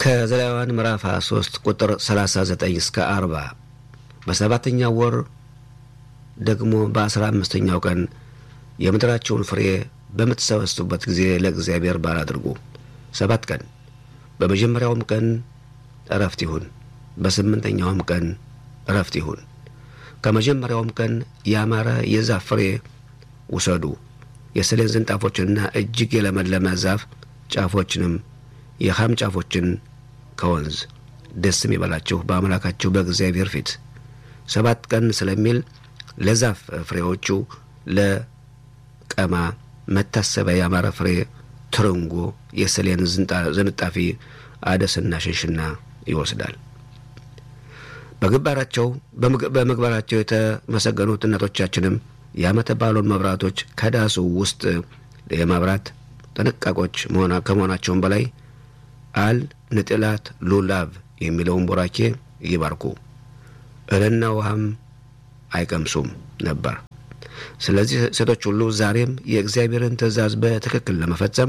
ከዘሌዋውያን ምዕራፍ 23 ቁጥር 39 እስከ 40 በሰባተኛው ወር ደግሞ በአስራ አምስተኛው ቀን የምድራቸውን ፍሬ በምትሰበስቡበት ጊዜ ለእግዚአብሔር በዓል አድርጉ። ሰባት ቀን በመጀመሪያውም ቀን እረፍት ይሁን፣ በስምንተኛውም ቀን እረፍት ይሁን። ከመጀመሪያውም ቀን ያማረ የዛፍ ፍሬ ውሰዱ፣ የሰሌን ዝንጣፎችንና እጅግ የለመለመ ዛፍ ጫፎችንም የኻም ጫፎችን ከወንዝ ደስም ይበላችሁ በአምላካችሁ በእግዚአብሔር ፊት ሰባት ቀን ስለሚል ለዛፍ ፍሬዎቹ ለቀማ መታሰቢያ ያማረ ፍሬ ትርንጎ፣ የሰሌን ዝንጣፊ፣ አደስና ሽንሽና ይወስዳል። በግባራቸው በምግባራቸው የተመሰገኑት እናቶቻችንም የዓመተ በዓሉን መብራቶች ከዳሱ ውስጥ የማብራት ጥንቃቆች ከመሆናቸውም በላይ አል ንጥላት ሉላቭ የሚለውን ቡራኬ ይባርኩ፣ እህልና ውሃም አይቀምሱም ነበር። ስለዚህ ሴቶች ሁሉ ዛሬም የእግዚአብሔርን ትእዛዝ በትክክል ለመፈጸም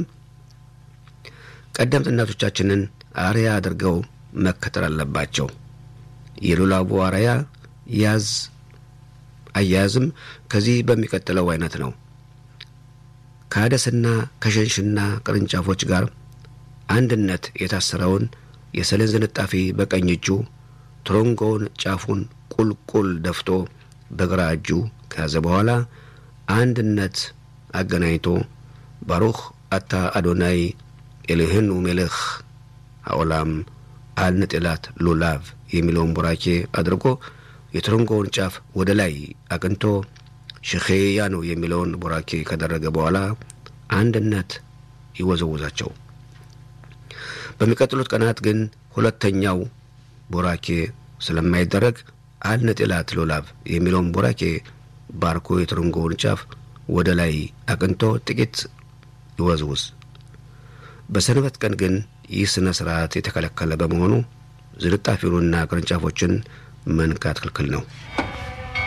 ቀደምት እናቶቻችንን አርያ አድርገው መከተል አለባቸው። የሉላቡ አርያ ያዝ አያያዝም ከዚህ በሚቀጥለው አይነት ነው። ከአደስና ከሸንሽና ቅርንጫፎች ጋር አንድነት የታሰረውን የሰሌን ዝንጣፊ በቀኝ እጁ ትሮንጎውን ጫፉን ቁልቁል ደፍቶ በግራ እጁ ከያዘ በኋላ አንድነት አገናኝቶ ባሩኽ አታ አዶናይ ኤልህኑ ሜልኽ አኦላም አልንጥላት ሉላቭ የሚለውን ቡራኬ አድርጎ የትሮንጎውን ጫፍ ወደ ላይ አቅንቶ ሽኼያኑ የሚለውን ቡራኬ ካደረገ በኋላ አንድነት ይወዘውዛቸው። በሚቀጥሉት ቀናት ግን ሁለተኛው ቡራኬ ስለማይደረግ አልነጥላት ሉላቭ የሚለውን ቡራኬ ባርኮ የትርንጎውን ጫፍ ወደ ላይ አቅንቶ ጥቂት ይወዝውዝ። በሰንበት ቀን ግን ይህ ሥነ ሥርዓት የተከለከለ በመሆኑ ዝንጣፊውንና ቅርንጫፎችን መንካት ክልክል ነው።